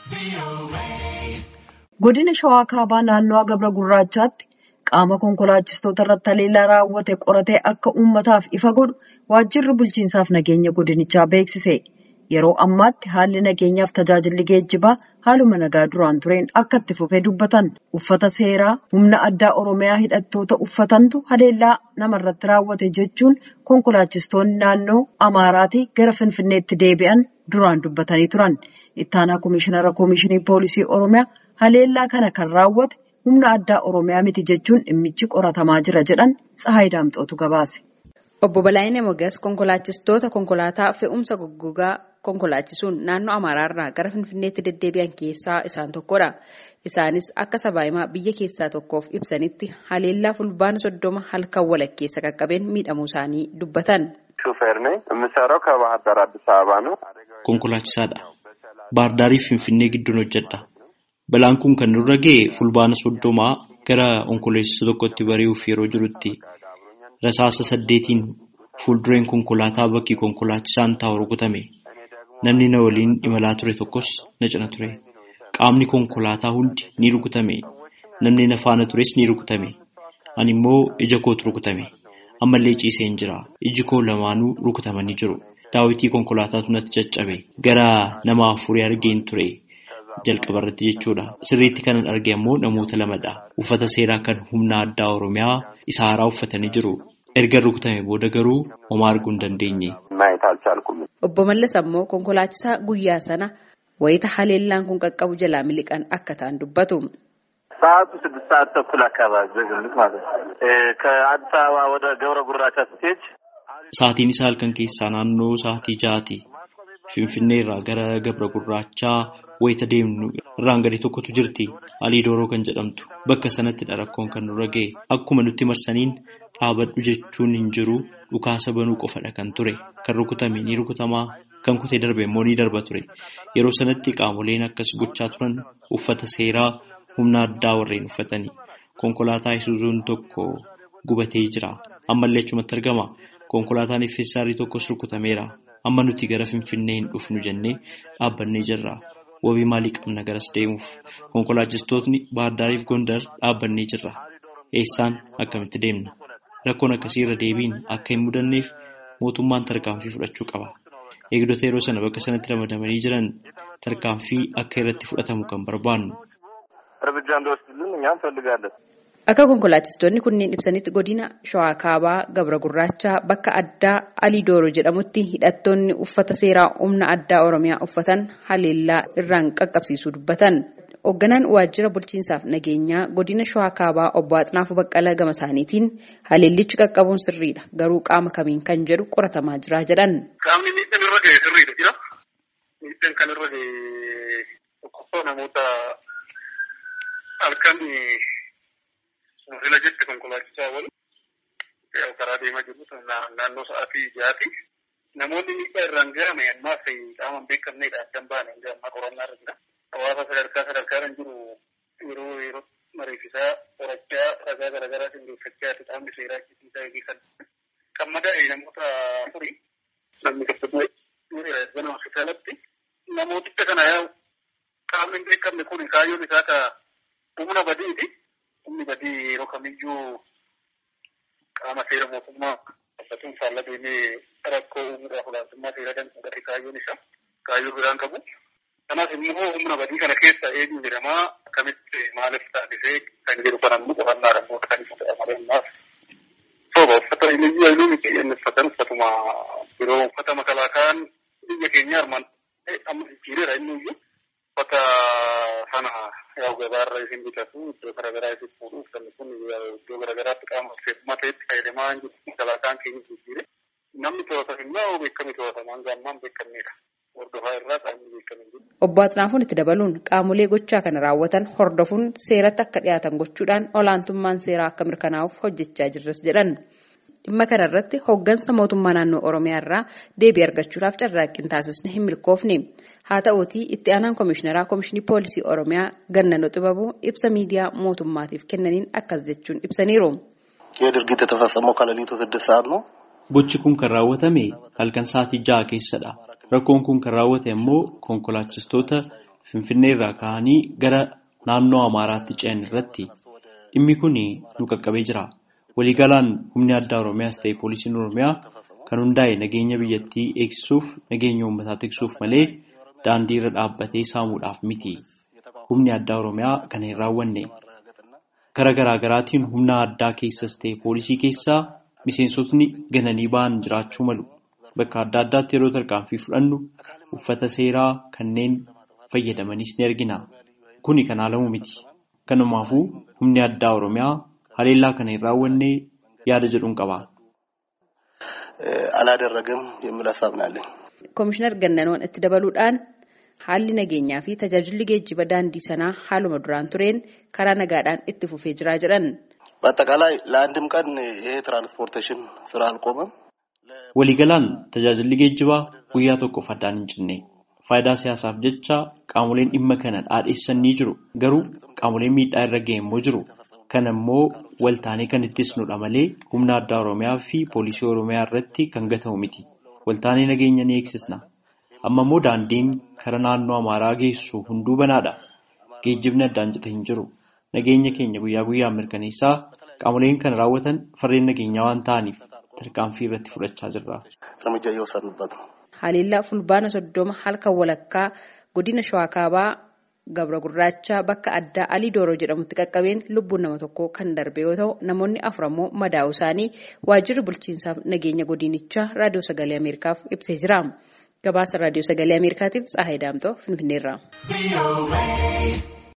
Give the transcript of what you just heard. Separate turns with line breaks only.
Godina Shawaa Kaabaa naannoo Gabra Gurraachaatti qaama konkolaachistoota irratti haleellaa raawwate qoratee akka uummataaf ifa godhu waajjirri bulchiinsaaf nageenya godinichaa beeksise. Yeroo ammaatti haalli nageenyaaf tajaajilli geejjibaa haaluma nagaa duraan tureen akka itti fufee dubbatan uffata seeraa humna addaa Oromiyaa hidhattoota uffatantu haleellaa namarratti raawwate jechuun konkolaachistoonni naannoo Amaaraatii gara Finfinneetti deebi'an duraan dubbatanii turan. Ittaanaa Komishinara Komishinii Poolisii Oromiyaa haleellaa kana kan raawwate humna addaa Oromiyaa miti jechuun dhimmichi qoratamaa jira jedhan Tsahaay Daamxootu gabaase.
Obbo Balaayinee Mogas konkolaachistoota konkolaataa fe'umsa goggogaa konkolaachisuun naannoo Amaaraarraa gara Finfinneetti deddeebi'an keessaa isaan tokkodha. Isaanis akka sabaahimaa biyya keessaa tokkoof ibsanitti haleellaa fulbaana soddoma halkan walakkeessa qaqqabeen miidhamuu isaanii dubbatan.
Konkolaachisaadha. Baardaariif Finfinnee gidduun hojjedha. Balaan kun kan nurra ga'e fulbaana soddomaa gara onkoloolessa tokkotti bari'uuf yeroo jirutti rasaasa saddeetiin fuuldureen konkolaataa bakki konkolaachisaan taa'u rukutame. Namni na waliin imalaa ture tokkos na cina ture. Qaamni konkolaataa hundi ni rukutame. Namni na faana tures ni rukutame. Ani immoo ija kootu rukutame. Ammallee ciisee hin jira. Iji koo lamaanuu rukutamanii jiru. Daawwitii konkolaataatu natti caccabe. Gara nama afurii argeen ture. Jalqaba irratti jechuudha. Sirriitti kanan arge ammoo namoota lamadha. Uffata seeraa kan humna addaa Oromiyaa isa haaraa uffatanii jiru. Erga rukutame booda garuu homaa arguu hin dandeenye.
Obbo Mallas ammoo konkolaachisaa guyyaa sana wayita haleellaan kun qaqqabu jalaa miliqan akka ta'an dubbatu.
ሰዓቱ ስድስት ሰዓት ተኩል አካባቢ በግምት ማለት ነው። ከአዲስ አበባ ወደ ገብረ ጉራቻ ስትሄድ
Sa'aatiin isaa halkan keessaa naannoo sa'aatii ja'aati. Finfinnee irraa gara Gabra Gurraachaa wayita deemnu irraan gadi tokkotu jirti. Alii Dooroo kan jedhamtu. Bakka sanattidha rakkoon kan nurra ga'e. Akkuma nutti marsaniin dhaabadhu jechuun hin jiru dhukaasa banuu qofadha kan ture. Kan rukutame ni rukutamaa. Kan kutee darbe immoo ni darba ture. Yeroo sanatti qaamoleen akkas gochaa turan uffata seeraa humna addaa warreen uffatanii. Konkolaataa isuuzuun tokko gubatee jira. Ammallee achumatti argama. Konkolaataan effeessaarii tokkos rukutameera. Amma nuti gara Finfinnee hin dhufnu jennee dhaabbannee jirra. Wabii maalii qabna garas deemuuf? Konkolaachistootni Baardaariif Gondar dhaabbannee jirra. Eessaan akkamitti deemna? Rakkoon akkasii irra deebiin akka hin mudanneef mootummaan tarkaanfii fudhachuu qaba. Eegdota yeroo sana bakka sanatti ramadamanii jiran tarkaanfii akka irratti fudhatamu kan barbaannu.
Akka konkolaachistoonni kunneen ibsanitti godina Shawaa Kaabaa Gabra Gurraachaa bakka addaa Alii Dooroo jedhamutti hidhattoonni uffata seeraa humna addaa Oromiyaa uffatan haleellaa irraan qaqqabsiisuu dubbatan. Hoogganaan waajjira bulchiinsaaf nageenyaa godina Shawaa Kaabaa obbo Atnaafuu Baqqalaa gama isaaniitiin haleellichi qaqqabuun sirriidha. Garuu qaama kamiin kan jedhu qoratamaa jira jedhan.
Qaamni miidhaan irra ga'e sirriidha jira. Miidhaan kan irra ga'e tokkoffaa namoota halkan Musila jetti konkolaachisaa wal karaa deemaa jiru naannoo sa'aatii jaati. Namoonni miidhaa irraan ga'ame ammaaf qaama hin beekamnedha addan baane hanga ammaa qorannaa irra jira. Hawaasa sadarkaa sadarkaadhaan jiru yeroo yeroo mariifisaa qorachaa ragaa garaagaraa sindeeffachaa qaamni seeraa isaa eegisan. Kan madaa'e namoota afurii namni tokko gana hospitaalatti namooticha kana yaa'u qaamni hin beekamne kun kaayyoon isaa ka humna badiiti. Humni badii yeroo kamiyyuu qaama seera mootummaa uffatuun faallaa deemee rakkoo uumuudhaaf olaantummaa seera danfuudhaaf kaayyoon isaa kaayyoo biraan qabu. Kanaaf immoo humna badii kana keessa eenyu jedhamaa akkamitti maaliif taasisee kan jedhu kan ammoo qorannaadhaan booda kan ibsu ta'a malee ammaaf. Sooba uffata eenyuyyuu eenyuu miti inni uffatan uffatuma yeroo uffata makalaakaan biyya keenya armaan amma jijjiireera inni iyyuu uffata sana yaa'u gabaarra isin bitatu iddoo garaagaraa isin fuudhu uffanni kun iddoo garaagaraatti qaama seefumaa ta'etti fayyadamaa hin jiru makalaakaan keenya jijjiire namni to'atan immoo beekame to'atama hanga ammaan beekamnedha. Hordofaa irraa qaamni beekame jiru.
Obbo Atnaafuun itti dabaluun qaamolee gochaa kana raawwatan hordofuun seeratti akka dhiyaatan gochuudhaan olaantummaan seeraa akka mirkanaa'uuf hojjechaa jirras jedhan. Dhimma kana irratti hooggansa mootummaa naannoo Oromiyaa irraa deebii argachuudhaaf carraaqqiin taasisne hin milkoofne. Haa ta'uutii itti aanaan komishineraa komishinii poolisii Oromiyaa Gannanoo Xibabuu ibsa miidiyaa mootummaatiif kennaniin akkas jechuun ibsaniiru.
የድርጊት የተፈጸመው ከሌሊቱ ስድስት ሰዓት ነው።
Gochi kun kan raawwatame halkan sa'aatii ja'a keessadha. Rakkoon kun kan raawwate immoo konkolaachistoota Finfinnee irraa ka'anii gara naannoo Amaaraatti ce'an irratti dhimmi kun nu qaqqabee jira. Waliigalaan humni addaa Oromiyaas ta'e poolisiin Oromiyaa kan hundaa'e nageenya biyyattii eegsisuuf nageenya uummataa tiksuuf malee daandii irra dhaabbatee saamuudhaaf miti. Humni addaa Oromiyaa kana hin raawwanne. Karaa garaa garaatiin humna addaa keessas ta'e poolisii keessaa miseensotni gananii ba'an jiraachuu malu. Bakka adda addaatti yeroo tarkaanfii fudhannu uffata seeraa kanneen fayyadamanis ni argina. Kuni kan haalamu miti. Kanumaafuu humni addaa Oromiyaa haleellaa kana hin raawwanne yaada jedhuun qaba.
አላደረገም የሚል ሀሳብ ነው ያለኝ።
Komishinar Gannanoon itti dabaluudhaan haalli nageenyaa fi tajaajilli geejjiba daandii sanaa haaluma duraan tureen karaa nagaadhaan itti fufee jira jedhan.
በአጠቃላይ ለአንድም ቀን ይሄ ትራንስፖርቴሽን ስራ አልቆመም።
Waliigalaan tajaajilli geejjibaa guyyaa tokkoof addaan hin cinne. Faayidaa siyaasaaf jecha qaamoleen dhimma kana dhaadheessan ni jiru. Garuu qaamoleen miidhaa irra ga'e immoo jiru. Kana immoo waltaanee kan ittisnudha malee humna addaa Oromiyaa fi poolisii Oromiyaa irratti kan gatamu miti. Waltaanee nageenya ni eegsisna. Amma immoo daandiin kara naannoo Amaaraa geessu hunduu banaadha. Geejjibni addaan cite hin jiru. Nageenya keenya guyyaa guyyaan mirkaneessaa qaamoleen kana raawwatan farreen nageenyaa waan ta'aniif tarkaanfii irratti fudhachaa jirra.
እርምጃ እየወሰድንበት ነው።
Haleellaa fulbaana soddoma halkan walakkaa godina Shawaa Kaabaa Gabra Gurraachaa bakka addaa Alii Dooroo jedhamutti qaqqabeen lubbuun nama tokkoo kan darbe yoo ta'u namoonni afur ammoo madaa'uu isaanii waajjirri bulchiinsaaf nageenya godinichaa raadiyoo sagalee Ameerikaaf ibsee jira. Gabaasa raadiyoo sagalee Ameerikaatiif Tsahaay Daamtoo Finfinneerraa.